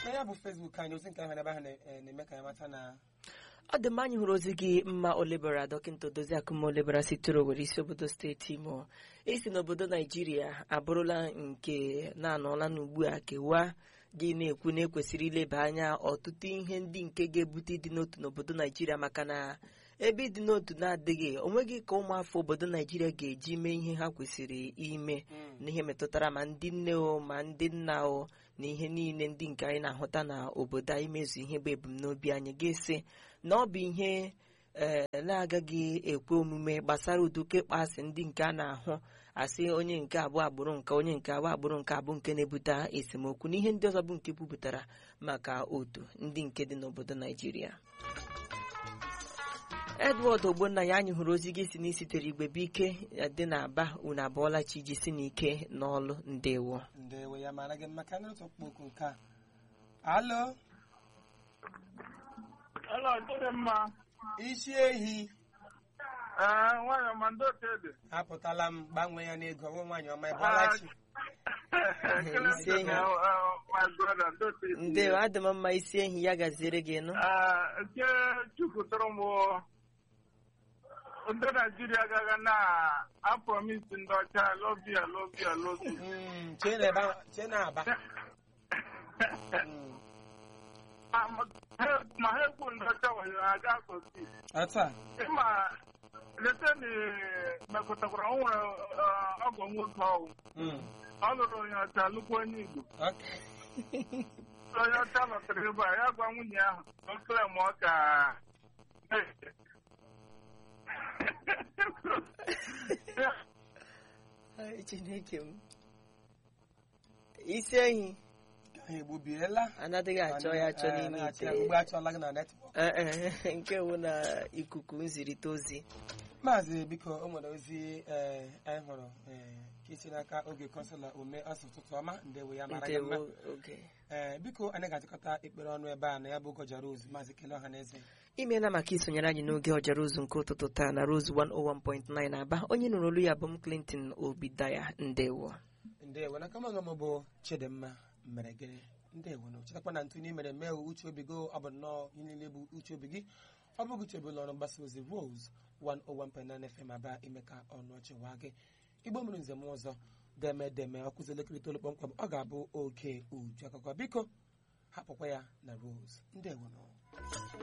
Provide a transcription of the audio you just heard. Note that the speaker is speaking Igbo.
na ya bụ fesbuk anyị ozi nke ahụ ebe ahụ na- eh, na-eme ka anyị mata na ọ dị mma anyị hụrụ ozi gị mma olebara dọkịta odozi akụma olebara sitere owere isi obodo steeti imo isi n'obodo naijiria abụrụla nke na-anọla n'ugbu a kewa gị na-ekwu na ekwesịrị ileba anya ọtụtụ ihe ndị nke ga-ebute ịdị n'otu n'obodo naijiria maka na ebe ịdị n'otu na-adịghị onweghị ka ụmụafọ obodo naijiria ga-eji mee ihe ha kwesịrị ime n'ihe metụtara ma ndị nne o ma ndị nna o na ihe niile ndị nke anyị na-ahụta na obodo anyị mezu ihe bụ ebumnobi anyị ga-esi na ọ bụ ihe ee na-agaghị ekwe omume gbasara uduke ịkpọasị ndị nke a na-ahụ asị onye nke abụọ agbụrụ nke onye nke abụọ agbụrụ nke abụ nke na-ebute esemokwu na ihe ndị ọzọ bụ nke bupụtara maka otu ndị nke dị n'obodo naijiria edward ogbonna anyị hụrụ ozi gị si n'isitere igwe bike dị n'aba unu abụọla chi ji si n'ike n'ọlụ ndewo ndewe ya mara gị maka ndị otu okpokwu nke a alo Hello, dịrị mma. isi ehi Ee, nwanyị ọma ndị otu ede. apụtala m gbanwee ya n'ego ọnwụ nwaanyị ọma ịbụọlachi Ekele Isi m enyi. na, uh, my brother, ndị otu ede. ndewo adị m mma isi ehi ya gaziere gị nụ Ee, nke chụpụtara m ndị Naijiria agaghị na-apromisi ndị ọcha lobia lobia lobi. Mm, chee na ebe ahụ- chee na aba Mm, ma ha ekwu ndị ọcha nwere aga akọsi. otu a Ịma lete na mekọtakwara o nwere uh, ọgọ nwoke ọwụ. Mm, Ọ lụrụ onye ọcha lụkwa onye Igbo. okay. onye ọcha lọtara ebe a ya gwa nwunye ahụ o kele m ọ ka Ai, chineke m isi ehi ha egbubiela anaghị achọ ya achọ n'ime ite ugbo achọla gị na netwọk Ee, e, nke wụ na ikuku nzirịta ozi maazị biko o nwere ozi eh, anyị hụrụ eh, ka isi n'aka oge kọnsụla ome ọsụ ụtụtụ ọma ndewo ya mara gị mma ndewo oge ee biko anyị ga-achịkọta ekpere ọnụ ebe a na ya bụ ụgọja rose maazị kele ọha na eze imeela maka isonyere anyị n'oge ọjara ozu nke ụtụtụ taa na Rose 101.9 aba onye nụrụ olu ya bụ m Clinton Obidaya ndewo ndewo na kama ọgọm bụ chidimma mere gịnị ndewo na chetakwa na ntụ ị mere mee uche obi gị ọ bụ nnọọ ihe niile bụ uche obi gị ọ bụghị uche obi ụlọ ọrụ mgbasa ozi rose 101.9 fm aba ime ka ọnụ ọchị waa gị igbo mere nzem ọzọ deme deme ọkụzi elekere itoolu kpọmkwem ọ ga-abụ oke uju akụkọ biko hapụkwa ya na rose ndewo nọ